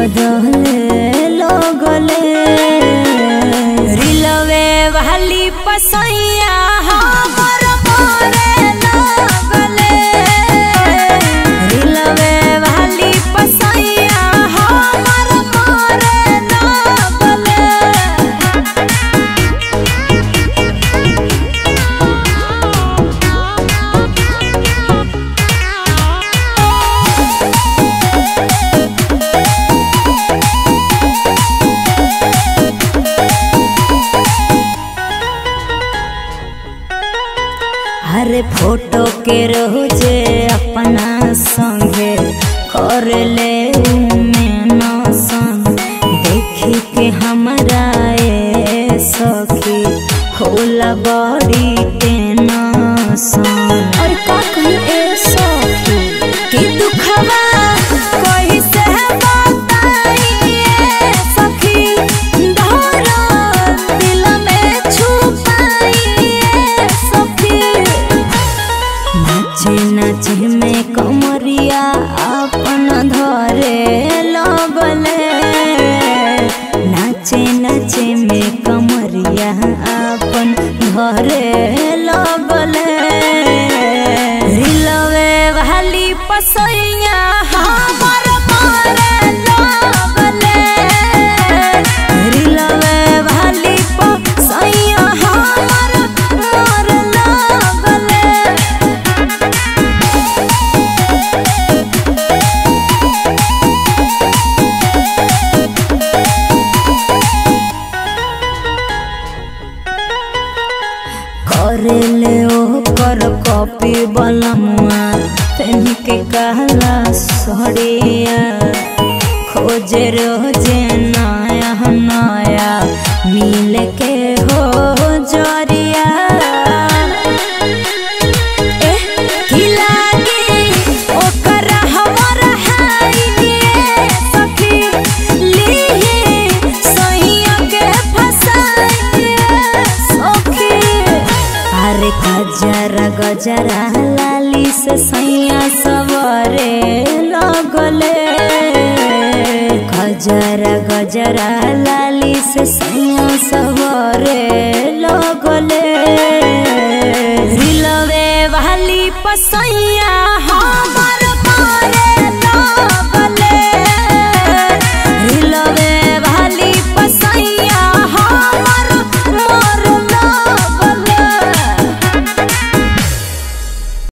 बदले लगले रिलवे वाली पसैया हमर मारे लगले रिलवे वाली पसैया हमर मारे लगले हरे फोटो के रोजे अपना संगे कर ले में न संग देखी के हमरा ए सखी होला बड़ी टेंशन और का कही ए सखी कि दुखवा कोई से बताइए सखी धरो दिल में छुपाइए सखी नाचे नाचे में कमरिया अपन धरे लगले नाचे नाचे में कमरिया अपन धरे लगले रिलवे वाली पसैया हमर मारे लगले रिलवे वाली पसैया हमर मारे लगले करेले ओकर कॉपी बलमुआ पेन के कहला सड़िया खोजे रोजे नया नया मिल के हो जरिया एह, की लागी ओकर हमर हाइए सखी, लीही सैया के फसाइए सखी। अरे गजरा गजरा लाली से सैया सवरे लगले गजरा गजरा लाली से सैया सवरे लगले रिलवे वाली पसैया